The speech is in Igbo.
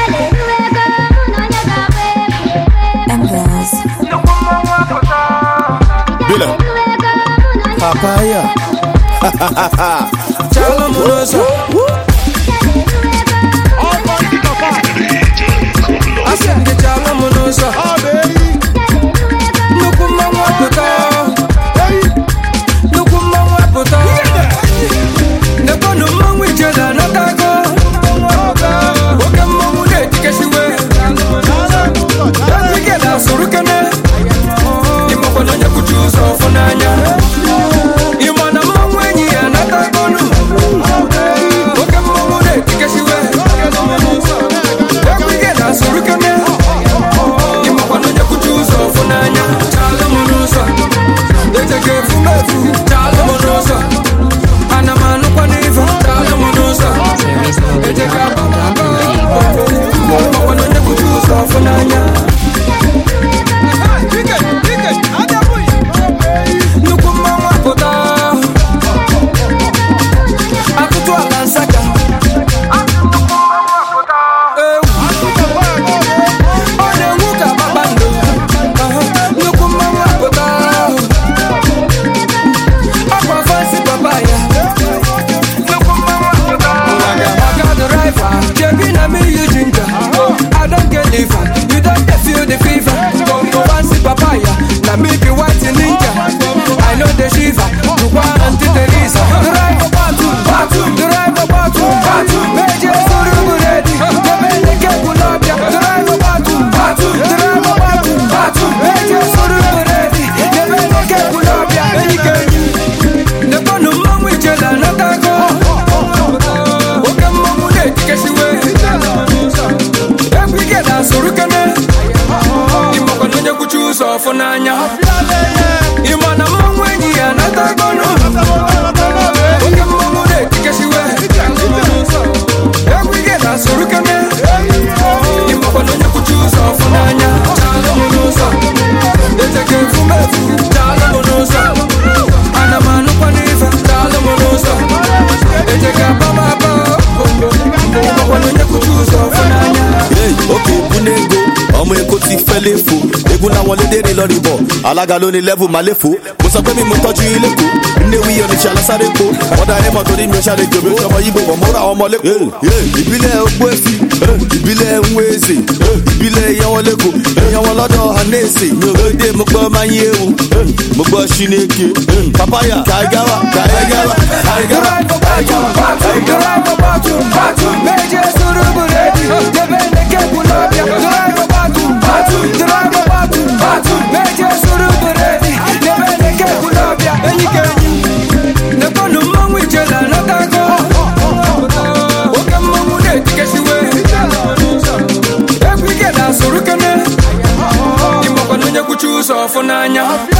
Embers. Bila. papaya chala m n'ụzọ asị m gị chala m n'ụzọ nnukwu mmanwụ apụta nnukwu mmanwụ apụta nekwanụ mmanwụ ijele anatago oke mmanwụ na-etikesiwe ike na-asụrụ kene ịmakwana onye kwuchi ụzọ ọfụ n'anya ịma na mmanwụ enyi ya anatagonu oke mmanwụ na-etikesiwe egwu ike na-asụrụ kene ịmakwana onye kwuchi ụzọ ọfụ n'anya chala m n'ụzọ ejega efumefu chala m n'ụzọ ana m anụkwa n'ife chala m n'ụzọ ejega abamaba ịmakwana onye kwuchi ụzọ ọfụ n'anya nnukwu mmanwụ apụta atụtụ ala nsaka ewu ọ na-enwu ka kpakpando Aha, nnukwu mmanwụ apụta ọkwa fansi papa ya nnukwu mmanwụ apụta ọga driver jebi na me you ginger i don get liver you don dey feel the fever gongo fansi papa ya na me be white ninja i no dey shiver lukwa aunty teresa driver batu batu driver batu batu meje suru buredi jebe nike kulabia driver batu batu driver batu batu meje suru buredi jebe nike kulabia enike nekonu mmanwụ ijela natago oke mmanwụ na-etikesiwe egwu ike na-asụrụ kene ịmakwana onye kwuchi ụzọ ọfụ n'anya ịma na mmanwụ enyi ya natagonu oke mmanwụ na-etikesiwe egwu ike na-asụrụ kene ịmakwana onye kwuchi ụzọ ọfụ n'anya chala m n'ụzọ ejega efumefu chala m n'ụzọ ana m anụkwa n'ife chala m n'ụzọ ejega abamaba ịmakwana onye kwuchi ụzọ ọfụ n'anya Hey, òkè ìbúlé ego ọmọ èkó ti fẹ́ léfo egun làwọn lédèrè lọ rí bọ̀ alága ló ní lẹ́vù máa léfo mo sọ pé mi mo tọ́jú ilé kó nnéwí oníṣẹ́ alásáré po ọ̀dà ẹ̀mọ́ torí mi ò ṣàlẹ̀ jòbí ọmọ yìí bò wọ́n múra ọmọ lẹ́kọ̀ọ́ ìbílẹ̀ ogbó èsì ìbílẹ̀ nwéèzè ìbílẹ̀ ìyàwó lẹ́kọ̀ọ́ ìyàwó lọ́dọ̀ hanẹ́sì mi ò lóde mo gbọ́ máa ń yé ewu mo gbọ́ ṣínéke papaya kaigawa kaigawa kaigawa Ọfụ n'anya